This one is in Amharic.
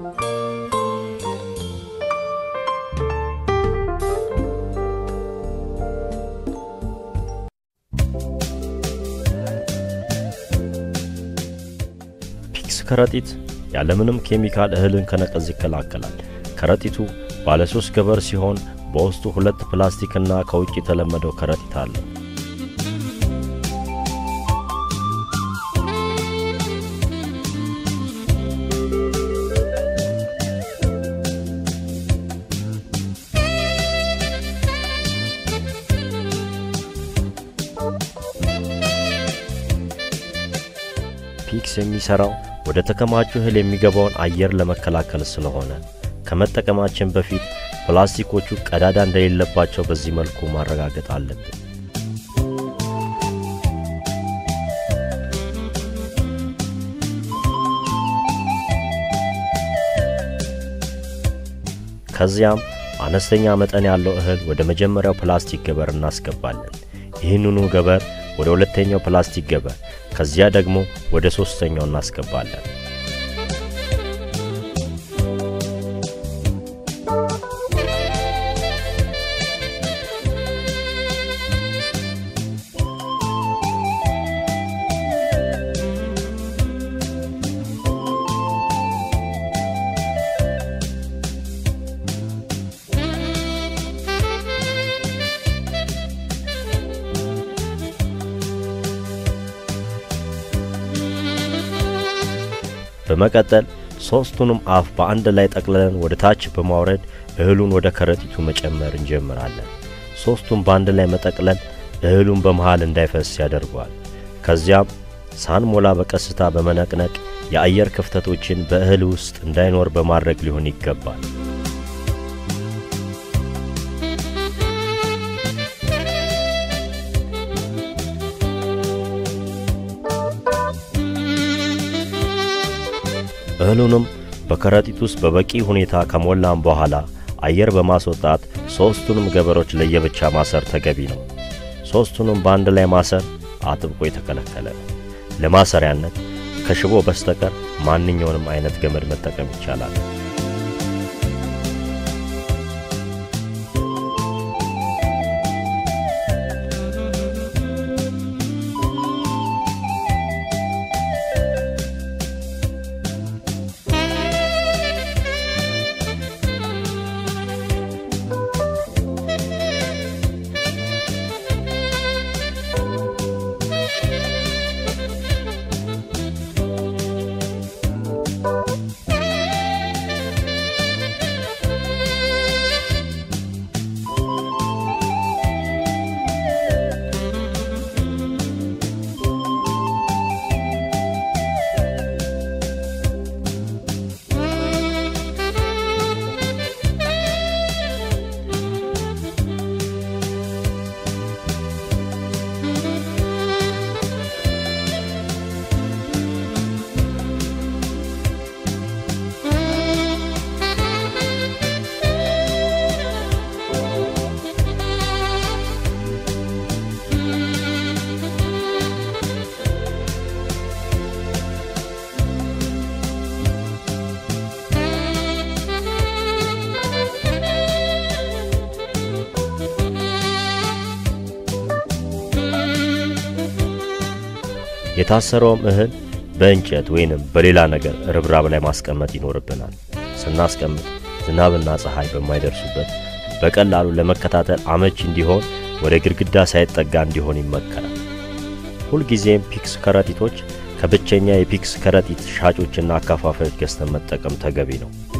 ፒክስ ከረጢት ያለምንም ኬሚካል እህልን ከነቀዝ ይከላከላል። ከረጢቱ ባለ ሶስት ገበር ሲሆን በውስጡ ሁለት ፕላስቲክና ከውጭ የተለመደው ከረጢት አለው። ፒክስ የሚሰራው ወደ ተከማቹ እህል የሚገባውን አየር ለመከላከል ስለሆነ ከመጠቀማችን በፊት ፕላስቲኮቹ ቀዳዳ እንደሌለባቸው በዚህ መልኩ ማረጋገጥ አለብን። ከዚያም አነስተኛ መጠን ያለው እህል ወደ መጀመሪያው ፕላስቲክ ገበር እናስገባለን። ይህንኑ ገበር ወደ ሁለተኛው ፕላስቲክ ገበር፣ ከዚያ ደግሞ ወደ ሶስተኛው እናስገባለን። በመቀጠል ሦስቱንም አፍ በአንድ ላይ ጠቅልለን ወደ ታች በማውረድ እህሉን ወደ ከረጢቱ መጨመር እንጀምራለን። ሦስቱን በአንድ ላይ መጠቅለል እህሉን በመሃል እንዳይፈስ ያደርገዋል። ከዚያም ሳንሞላ በቀስታ በመነቅነቅ የአየር ክፍተቶችን በእህል ውስጥ እንዳይኖር በማድረግ ሊሆን ይገባል። እህሉንም በከረጢት ውስጥ በበቂ ሁኔታ ከሞላን በኋላ አየር በማስወጣት ሦስቱንም ገበሮች ለየብቻ ማሰር ተገቢ ነው። ሦስቱንም በአንድ ላይ ማሰር አጥብቆ የተከለከለ ነው። ለማሰሪያነት ከሽቦ በስተቀር ማንኛውንም አይነት ገመድ መጠቀም ይቻላል። የታሰረውም እህል በእንጨት ወይንም በሌላ ነገር ርብራብ ላይ ማስቀመጥ ይኖርብናል። ስናስቀምጥ ዝናብና ፀሐይ በማይደርሱበት በቀላሉ ለመከታተል አመች እንዲሆን ወደ ግድግዳ ሳይጠጋ እንዲሆን ይመከራል። ሁልጊዜም ፒክስ ከረጢቶች ከብቸኛ የፒክስ ከረጢት ሻጮችና አካፋፋዮች ገዝተን መጠቀም ተገቢ ነው።